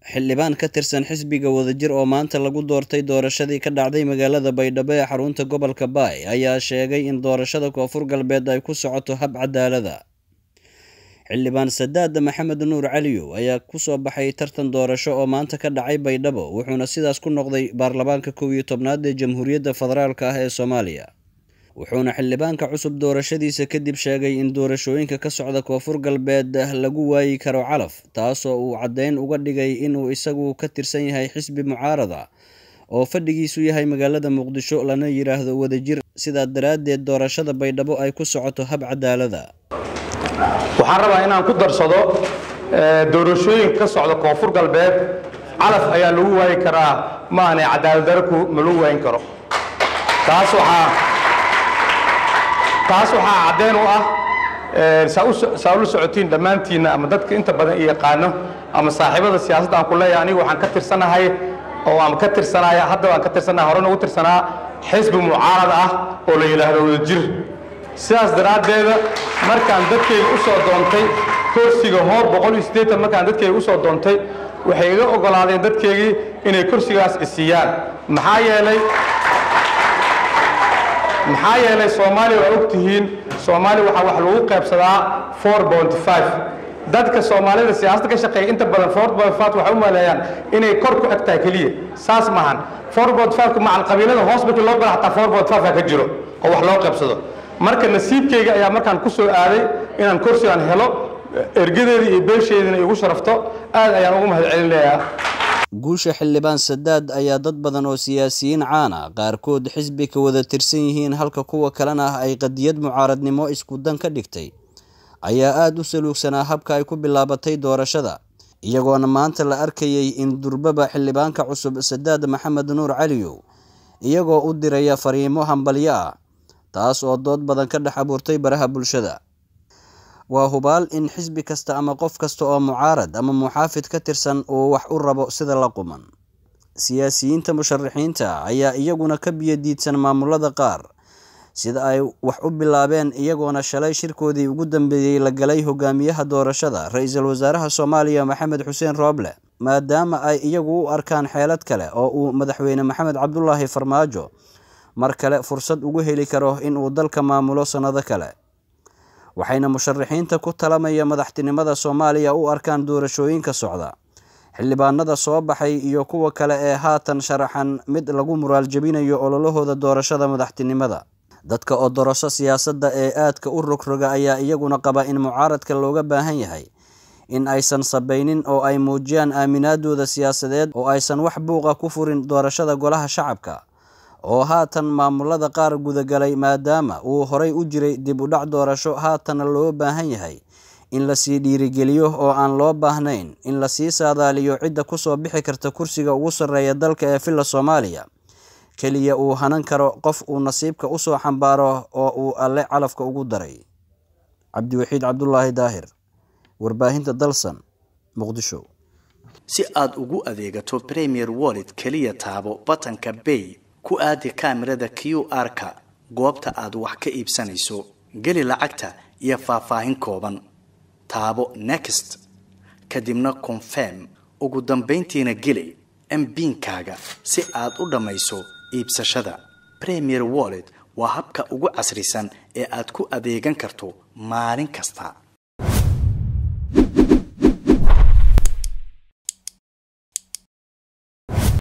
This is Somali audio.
xildhibaan ka tirsan xisbiga wadajir oo maanta lagu doortay doorashadii ka dhacday magaalada baydhabo ee xarunta gobolka baay ayaa sheegay in doorashada koonfur galbeed ay ku socoto hab cadaalada xildhibaan sadaada maxamed nuur caliyow ayaa kusoo baxay tartan doorasho oo maanta ka dhacay baydhabo wuxuuna sidaas ku noqday baarlamaanka kow iyo tobnaad ee jamhuuriyadda federaalk ah ee soomaaliya wuxuuna xildhibaanka cusub doorashadiisa kadib sheegay in doorashooyinka ka socda koonfur galbeed lagu waayi karo calaf taasoo uu caddeyn uga dhigay inuu isagu ka tirsan yahay xisbi mucaarada oo fadhigiisu yahay magaalada muqdisho lana yidhaahdo wadajir sidaa daraaddeed doorashada baydhabo ay ku socoto hab cadaalada waxaan rabaa inaan ku darsado doorashooyinka ka socda koonfur galbeed calaf ayaa lagu waayi karaa ma aanay cadaaladdarku ma lagu waayin karo taas waxaa taas waxaa caddeyn u ah saa ula socotiin dhammaantiinna ama dadka inta badan i yaqaano ama saaxiibada siyaasadda aan ku leeyahay anigu waxaan ka tirsanahay oo aan ka tirsanaya hadda waan ka tirsanahay horena ugu tirsanaa xisbi mucaarad ah oo la yidhaahdo wadajir sidaas daraaddeeda markaan dadkayga u soo doontay kursiga hoob boqol iyo siddeetan markaan dadkayga u soo doontay waxay iga oggolaadeen dadkaygii inay kursigaas isiiyaan maxaa yeelay maxaa yeelay soomaaliya waa og tihiin soomaaliya waxaa wax lagu qaybsadaa four point five dadka soomaalida siyaasadda ka shaqeeya inta badan four point five waxay u maleeyaan inay kor ku eg tahay keliya saas maahan four point five macal qabiilada hoos markii loo gala xataa four point five ka jiro oo wax loo qaybsado marka nasiibkayga ayaa markaan ku soo aaday inaan kursigan helo ergadeedii iyo beesheediina igu sharafto aad ayaan ugu mahad celinayaa guusha xildhibaan sadaad ayaa dad badan oo siyaasiyiin caana qaarkood xisbi ka wada tirsan yihiin halka kuwa kalena ah ay qadiyad mucaaradnimo isku dan ka dhigtay ayaa aada u saluugsanaa habka ay ku bilaabatay doorashada iyagoona maanta la arkayay in durbaba xildhibaanka cusub sadaad maxamed nuur caliyow iyagoo u diraya fariimo hambalyo ah taas oo dood badan ka dhex abuurtay baraha bulshada waa hubaal in xisbi kasta ama qof kasta oo mucaarad ama muxaafid ka tirsan uu wax u rabo sida la quman siyaasiyiinta musharaxiinta ayaa iyaguna ka biyadiidsan maamulada qaar sida ay wax u bilaabeen iyagoona shalay shirkoodii ugu dambeeyey la galay hogaamiyaha doorashada ra-iisul wasaaraha soomaaliya maxamed xuseen rooble maadaama ay iyagu u arkaan xeelad kale oo uu madaxweyne maxamed cabdulaahi farmaajo mar kale fursad ugu heli karo inuu dalka maamulo sannado kale waxayna musharaxiinta ku talamaya madaxtinimada soomaaliya u arkaan doorashooyinka socda xildhibaanada soo baxay iyo kuwa kale ee haatan sharaxan mid lagu muraal jebinayo ololahooda doorashada madaxtinimada dadka oo dorasho siyaasadda ee aadka u rogroga ayaa iyaguna qaba in mucaaradka looga baahan yahay in aysan sabaynin oo ay muujiyaan aaminaadooda siyaasadeed oo aysan wax buuqa ku furin doorashada golaha shacabka oo haatan maamulada qaar gudagalay maadaama uu horay u jiray dib u dhac doorasho haatana loo baahan yahay in lasii dhiirigeliyo oo aan loo baahnayn in lasii saadaaliyo cidda kusoo bixi karta kursiga ugu sarreeya dalka ee villa soomaaliya keliya uu hanan karo qof uu nasiibka usoo xambaaro oo uu alle calafka ugu daray cabdiwaxiid cabdulaahi daahir warbaahinta dalsan muqdisho si aad ugu adeegato premier wallet keliya taabo batanka bay ku aadi kaamirada q r-ka goobta aad wax ka iibsanayso geli lacagta iyo faahfaahin kooban taabo next kadibna confirm ugu dambayntiina geli mbiinkaaga si aad u dhammayso iibsashada premier wallet waa habka ugu casrisan ee aad ku adeegan karto maalin kasta